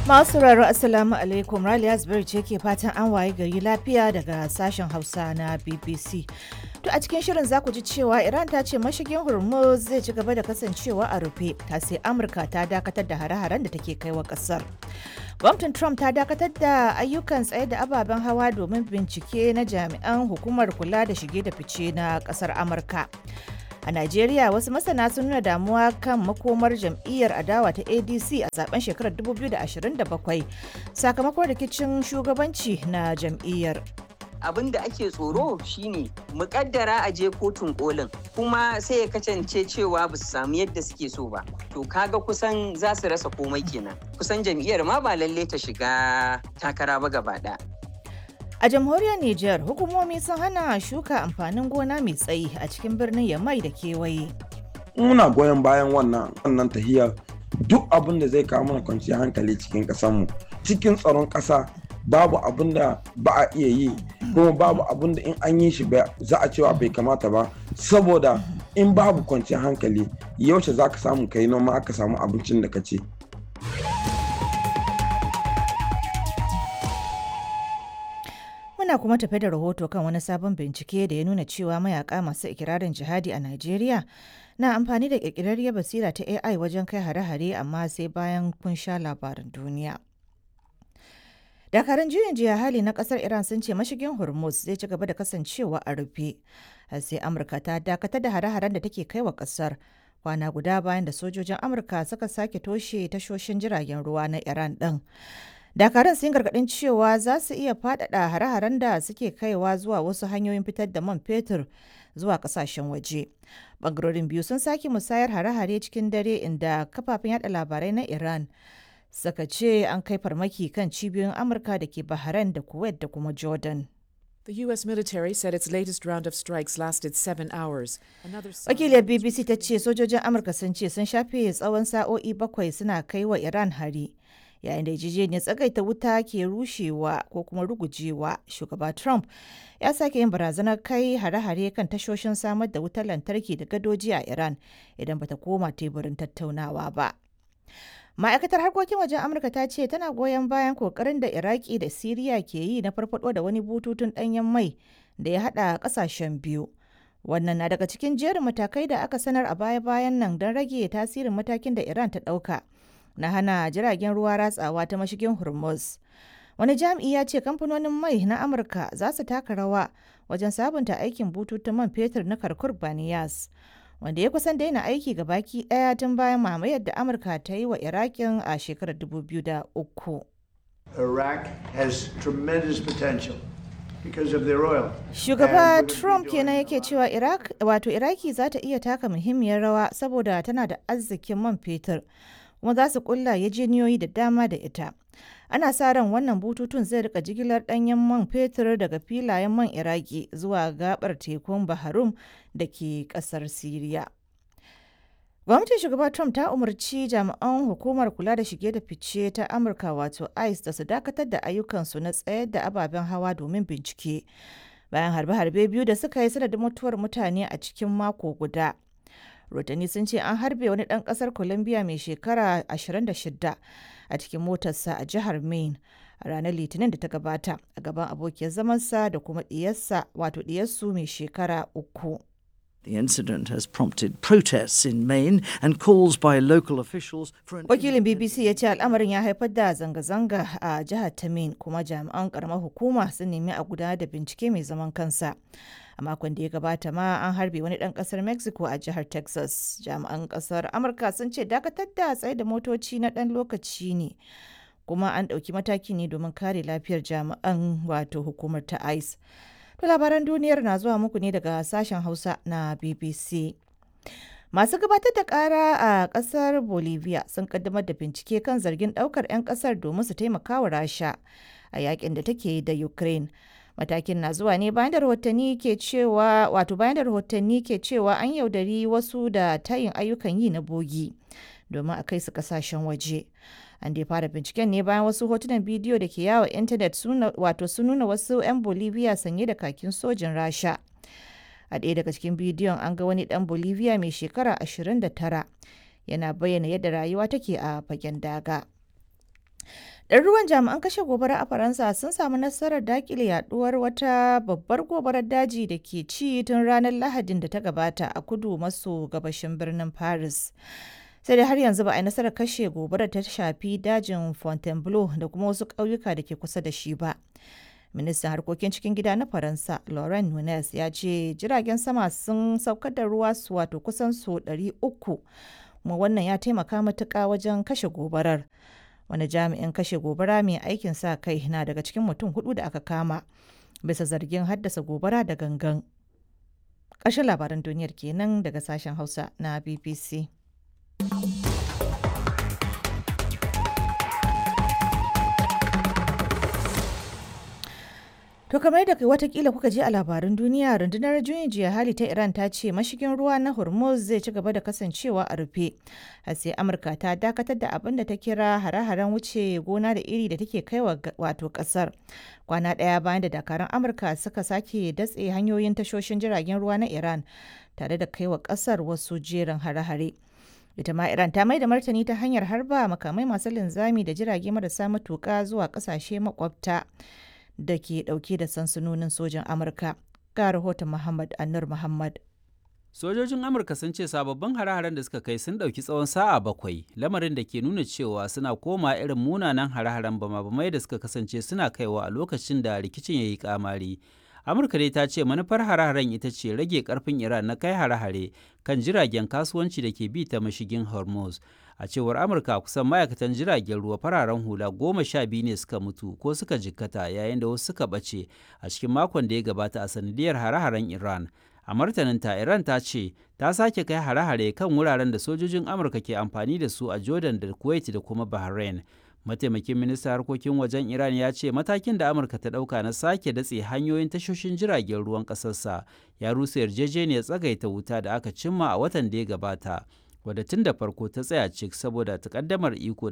Masu sauraro Assalamu alaikum Raliya Zubairu ce ke fatan an waye gari lafiya daga sashen Hausa na BBC. To a cikin shirin za ku ji cewa Iran ta ce mashigin Hormuz zai ci gaba da kasancewa a rufe ta sai Amurka ta dakatar da hare-haren da take kai wa kasar. Gwamnatin Trump ta dakatar da ayyukan tsaye da ababen hawa domin bincike na jami'an hukumar kula da shige da fice na kasar Amurka. A Najeriya wasu masana sun nuna damuwa kan makomar jam'iyyar adawa ta ADC a zaben shekarar 2027 sakamakon rikicin shugabanci na jam'iyyar. abin da ake tsoro shine mukaddara a je kotun kolin kuma sai ya kasance cewa ba su samu yadda suke so ba to kaga kusan za su rasa komai kenan kusan jam'iyyar ma ba lalle ta shiga takara ba gaba ɗaya. A jamhuriyar Nijar, hukumomi sun hana shuka amfanin gona mai tsayi a cikin birnin Yamai da kewaye. Muna goyon bayan wannan wannan tahiyar duk abin da zai kawo mana kwanciyar hankali cikin ƙasarmu cikin tsaron ƙasa babu abin da ba a iya yi kuma babu abin da in an yi shi za a cewa bai kamata ba saboda in babu kwanciyar hankali yaushe za ka samu kai noma aka samu abincin da ka ce. Muna kuma tafe da rahoto kan wani sabon bincike da ya nuna cewa mayaka masu ikirarin jihadi a Najeriya na amfani da ƙirƙirarriyar basira ta AI wajen kai hare-hare amma sai bayan kun sha labaran duniya. Dakarun juyin jiya hali na kasar Iran sun ce mashigin Hormuz zai ci gaba da kasancewa a rufe. sai Amurka ta dakatar da hare-haren da take kai wa kasar kwana guda bayan da sojojin Amurka suka sake toshe tashoshin jiragen ruwa na Iran ɗin. Dakarun sun gargaɗin cewa za su iya faɗaɗa hare-haren da suke kaiwa zuwa wasu hanyoyin fitar da man fetur zuwa ƙasashen waje. Bangarorin biyu sun sake musayar hare-hare cikin dare inda kafafen yada labarai na Iran suka ce an kai farmaki kan cibiyoyin Amurka da ke Bahrain da Kuwait da kuma Jordan. The U.S. military said its latest round of strikes lasted seven hours. Wakiliyar BBC ta ce sojojin Amurka sun ce sun shafe tsawon sa'o'i bakwai suna kai wa Iran hari. Yayin da yarjejeniyar tsagaita wuta ke rushewa ko kuma rugujewa, shugaba Trump ya sake yin barazanar kai hare-hare kan tashoshin samar da wutar lantarki da gadoji a Iran idan bata koma teburin tattaunawa ba. ma'aikatar harkokin wajen amurka ta ce tana goyon bayan kokarin da iraki da siriya ke yi na farfado da wani bututun danyen mai da ya hada kasashen biyu wannan na daga cikin jerin matakai da aka sanar a baya-bayan nan don rage tasirin matakin da iran ta dauka na hana jiragen ruwa ratsawa ta mashigin hormuz wani jami'i ya ce kamfanonin mai na amurka za su taka rawa wajen sabunta aikin bututun man fetur na karkur baniyas wanda ya kusan daina aiki ga baki daya tun bayan mamayar da amurka ta yi wa irakin a shekarar 2003 Iraq has tremendous potential because of their oil. shugaba trump kenan yake cewa iraq wato iraki za ta iya taka muhimmiyar rawa saboda tana da arzikin man fetur kuma za su kulla yajeniyoyi da dama da ita ana sa ran wannan bututun zai rika jigilar danyen man fetur daga filayen man iraki zuwa gabar tekun baharum da ke kasar siriya gwamnatin shugaba trump ta umarci jami'an hukumar kula da shige da fice ta amurka wato ice da su dakatar da ayyukansu na tsayar da ababen hawa domin bincike bayan harbe-harbe biyu da suka yi sanadin mutuwar mutane a cikin mako guda rotani sun ce an harbe wani ɗan ƙasar colombia mai shekara 26 a cikin motarsa a jihar maine a ranar litinin da ta gabata a gaban abokiyar zamansa da kuma ɗiyarsa wato ɗiyarsu mai shekara uku The incident has prompted protests in Maine and calls by local officials for an wakilin bbc ya ce al'amarin ya haifar da zanga-zanga a jihar ta maine kuma jami'an karamar hukuma sun nemi a gudanar da bincike mai zaman kansa a makon da ya gabata ma an harbe wani dan kasar mexico a jihar texas jami'an kasar amurka sun ce dakatar da tsaye da motoci na dan lokaci ne kuma an ɗauki mataki ne domin kare lafiyar jami'an wato hukumar ta ice to labaran duniyar na zuwa muku ne daga sashen hausa na bbc Masu gabatar da kara a kasar Bolivia sun kaddamar da bincike kan zargin daukar 'yan kasar domin su taimaka wa Rasha a yakin da take da Ukraine. Matakin na zuwa ne bayan da rahotanni ke cewa wato bayan da rahotanni ke cewa an yaudari wasu da tayin ayyukan yi na bogi domin a kai su kasashen waje. An dai fara binciken ne bayan wasu hotunan bidiyo da ke yawo intanet wato sun nuna wasu 'yan Bolivia sanye da kakin sojin Rasha. a ɗaya daga cikin bidiyon an ga wani ɗan bolivia mai shekara 29 yana bayyana yadda rayuwa take a fagen daga ɗaruruwan jami'an kashe gobara a faransa sun samu nasarar dakile yaduwar wata babbar gobarar daji da ke ci tun ranar lahadin da ta gabata a kudu maso gabashin birnin paris sai dai har yanzu ba a yi nasarar kashe gobarar ta shafi dajin fontainebleau da kuma wasu ƙauyuka da ke kusa da shi ba ministan harkokin cikin gida na faransa laurent nunez ya ce jiragen sama sun saukar da ruwa su wato kusan su 300 kuma wannan ya taimaka matuƙa wajen kashe gobarar wani jami'in kashe gobara mai aikin sa kai na daga cikin mutum hudu da aka kama bisa zargin haddasa gobara da gangan ƙarshen labaran duniyar kenan daga sashen hausa na bbc To kamar da watakila kuka ji a labaran duniya rundunar juyin jiya hali ta Iran ta ce mashigin ruwa na Hormuz zai ci gaba da kasancewa a rufe. har sai Amurka ta dakatar da abin da ta kira hare-haren wuce gona da iri da take kaiwa wato kasar. Kwana ɗaya bayan da dakarun Amurka suka sake datse hanyoyin tashoshin jiragen ruwa na Iran tare da kaiwa kasar wasu jerin hare-hare. ita ma iran ta mai da martani ta hanyar harba makamai masu linzami da jirage marasa matuka zuwa kasashe makwabta da ke dauke da sansanonin sojan amurka ga rahoton muhammad annur muhammad Sojojin Amurka sun ce sababbin hare-haren da suka kai sun ɗauki tsawon sa'a bakwai, lamarin da ke nuna cewa suna koma irin munanan hare-haren bama-bamai da suka kasance suna kaiwa a lokacin da rikicin ya yi kamari. Amurka dai ta ce manufar hare-haren ita ce rage karfin Iran na kai hare-hare kan jiragen kasuwanci da ke bi ta mashigin Hormuz. A cewar Amurka kusan ma'aikatan jiragen ruwa fararen hula goma sha biyu ne suka mutu ko suka jikkata yayin da wasu suka ɓace a cikin makon da ya gabata a sanadiyar hare-haren Iran. a martaninta iran ta ce ta sake kai hare-hare kan wuraren da sojojin amurka ke amfani da su a jordan da kuwait da kuma bahrain mataimakin ministan harkokin wajen iran ya ce matakin da amurka ta dauka na sake datse hanyoyin tashoshin jiragen ruwan kasarsa ya rusa yarjejeniyar tsagaita wuta da aka cimma a watan da ya gabata wadda tun da farko ta tsaya cik saboda takaddamar iko